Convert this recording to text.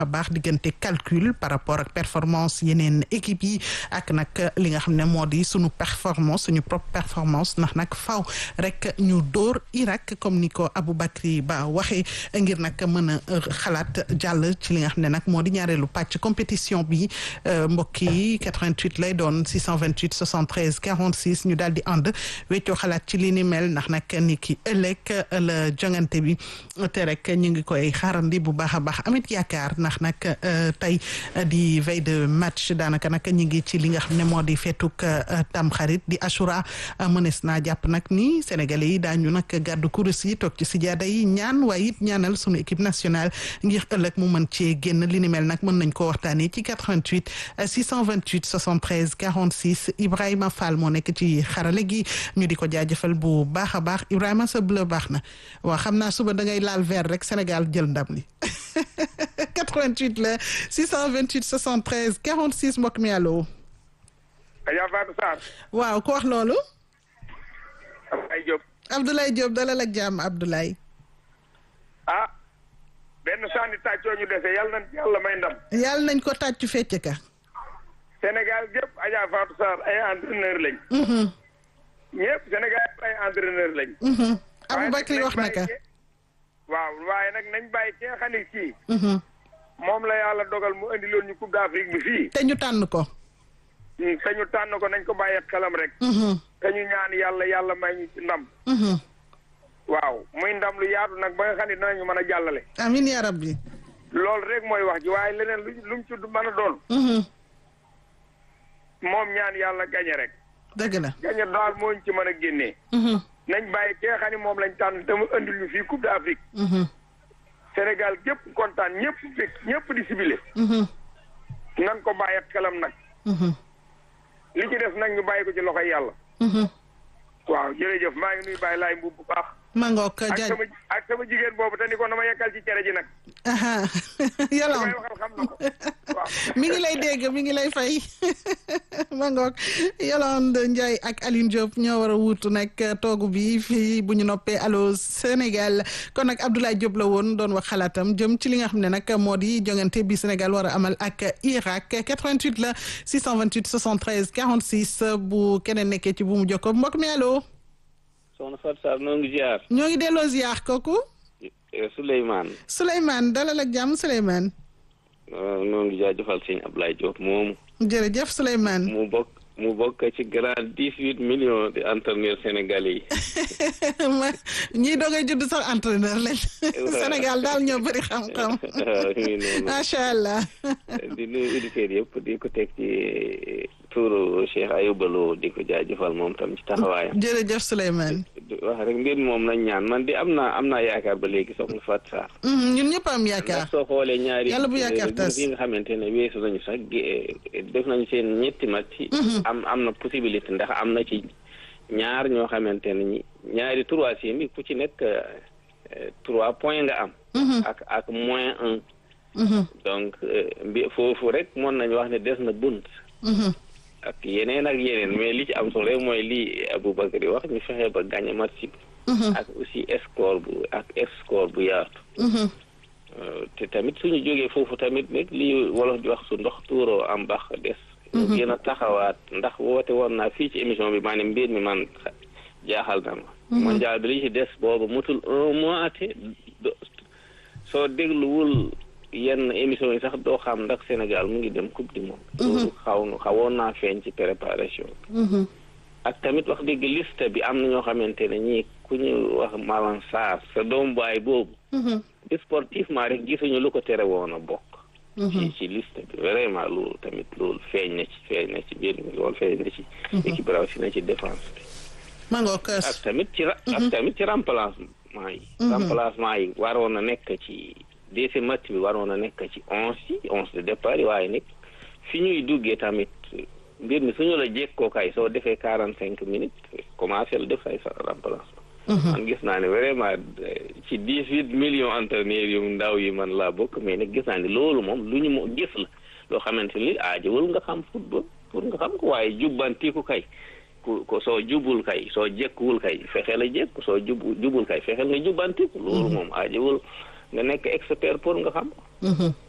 baax diggante calcul par rapport ak performance yeneen équipe yi ak nag li nga xam ne moo di suñu performance suñu propre performance ndax nag faw rek ñu dóor Irak comme ni ko Aboubacry Ba waxee ngir nag mën a xalaat jàll ci li nga xam ne nag moo di ñaareelu pàcc compétition bi mbokk yi 88 lay doon 628 73 46 ñu daal di ànd weccoo xalaat ci li ni mel ndax nag ni ki ëllëg la jongante bi te rek ñu ngi koy xaarandi bu baax a baax amit yaakaar ndax nag tey di veille de match daanaka nag ñu ngi ci li nga xam ne moo di feetuk tamxarit di Ashura mënees naa jàpp nag ni sénégalais yi daañu nag gàddu kurus yi toog ci sijaada yi ñaan waaye it ñaanal sunu équipe nationale ngir ëllëg mu mën cee génn li ni mel nag mën nañ ko waxtaanee ci 88 628 73 46 Ibrahima Fall moo nekk ci xarale gi ñu di ko jaajëfal bu baax a baax Ibrahima sa bleu baax na waaw xam naa suba da ngay laal vert rek Sénégal jël ndam li 88 la 628 73 46 mbokk mi allo. Adja Fatou Sarr. waaw ko wax loolu. Abdoulaye Diop. Abdoulaye Diop dalal ak jàmm Abdoulaye. ah benn sànni tàccoo ñu dese yàlla na yàlla may ndam. yàlla nañ ko tàccu fecc ka. Sénégal gépp Adja Fatou Sarr ay entraîneur lañ. ñëpp Sénégal ay entraîneur lañ. Aboubacry wax na ka. waaw waaye nag nañ bàyyi ki nga xam ne kii. moom la yàlla dogal mu indi loon ñu Coupe d'Afrique bi fii. te ñu tànn ko. te ñu tànn ko nañ ko bàyyi xelam rek. te ñu ñaan yàlla yàlla may ñu ci ndam. waaw muy ndam lu yaatu nag ba nga xam ne dinañu mën a jàllale. amiin yaa rabbi. loolu rek mooy wax ji waaye leneen lu lu mu ci mën a doon. moom ñaan yàlla gañe rek. dëgg la. gañe daal moo ñu ci mën a génnee. nañ bàyyi ki nga xam ne moom lañ tànn te mu indil ñu fii Coupe d'Afrique. Sénégal gépp kontaan ñëpp fekk ñëpp di sibile. nan ko bàyyi xelam nag. li ci des nag ñu bàyyi ko ci loxoy yàlla. waaw jërëjëf maa ngi nuy bàyyi laay mbubb bu baax. mangook ak jaaj sama ak sama jigéen boobu te ni ko na ma yekkal ci cere ji nag. yàlla may waxal xam na ko waaw. mi ngi lay dégg mi ngi lay fay mangook Yolande Ndiaye ak Aline Diop ñoo war a wuutu nag toogu bi fii bu ñu noppee Allô Sénégal kon nag Abdoulaye Diop la woon doon wax xalaatam jëm ci li nga xam ne nag moo di jongante bi Sénégal war a amal ak Irak 88 la 628 73 46 bu keneen nekkee ci bu mu jokko mbokk mi allo. soxna Fatou Sarr noo ngi ziar. ñoo ngi delloo ziar kooku. Souleymane. Souleymane dalal ak jàmm Souleymane. noo ngi jaajëfal sëñ Ablaye Diop moomu. jërëjëf Souleymane. mu bokk mu bokk ci grand dix huit millions de entraîneurs sénégalais yi. ma ñii doogay judd sax entraîneur lañ. Sénégal daal ñoo bëri xam-xam. waaw mi ngi noonu. macha allah. di nuyu auditeurs yëpp di ko teg ci tuuru Cheikh Ayouba Lo di ko jaajëfal moom tam ci taxawaayam. jërëjëf Souleymane. wax rek mbir mi moom nañ ñaan man di am naa am naa yaakaar ba léegi soxna Fatou Sarr. ñun ñëpp am yaakaar. ndax soo xoolee ñaari. yàlla bu yaakaar tas yi nga xamante ne weesu nañu sax def nañu seen ñetti match. am am na possibilité ndax am na ci ñaar ñoo xamante ne ñi ñaari troisième yi ku ci nekk trois points nga am. ak ak moins un. donc bi foofu rek mën nañu wax ne des na bunt. ak yeneen ak yeneen mais li ci am solo rek mooy lii Aboubacry wax ñu fexe ba gagné match bi. ak aussi score bu ak score bu yaatu. te tamit suñu jógee foofu tamit nag lii wolof di wax su ndox tuuroo am bax des. ñu gën a taxawaat ndax woote woon naa fii ci émission bi maanaam mbir mi man jaaxal na ma. mondial bi li ci des boobu mutul un mois te soo dégluwul yenn émission yi sax doo xam ndax Sénégal mu ngi dem coupe du monde. loolu xaw na xawoon naa feeñ ci préparation bi. ak tamit wax dëgg liste bi am na ñoo xamante ne ñii ku ñu wax Malang Sarr sa doom baay boobu. sportivement rek gisuñu lu ko tere woon a bokk. ci ci liste bi vraiment loolu tamit loolu feeñ na ci feeñ na ci biir mi loolu feeñ na ci. équipe rawatina ci défense bi. mangook ak tamit ci ak tamit ci remplacement yi. remplacement yi waroon na nekk ci deuxième match bi waroon na nekk ci onze yi onze de départ yi waaye nag fi ñuy duggee tamit mbir mi suñu la jékkoo kay soo defee quarante cinq minutes commencé la def ay sa remplacement. man gis naa ne vraiment ci dix huit millions entraîneurs yu ndaw yi man laa bokk mais nag gis naa ne loolu moom lu ñu mo gis la loo xamante ni aajowul nga xam football pour nga xam ko waaye jubbantiku kay ku ko soo jubul kay soo jekkuwul kay fexeel a jekku soo jub jubul kay fexeel nga jubbantiku loolu moom aajowul nga nekk expert pour nga xam ko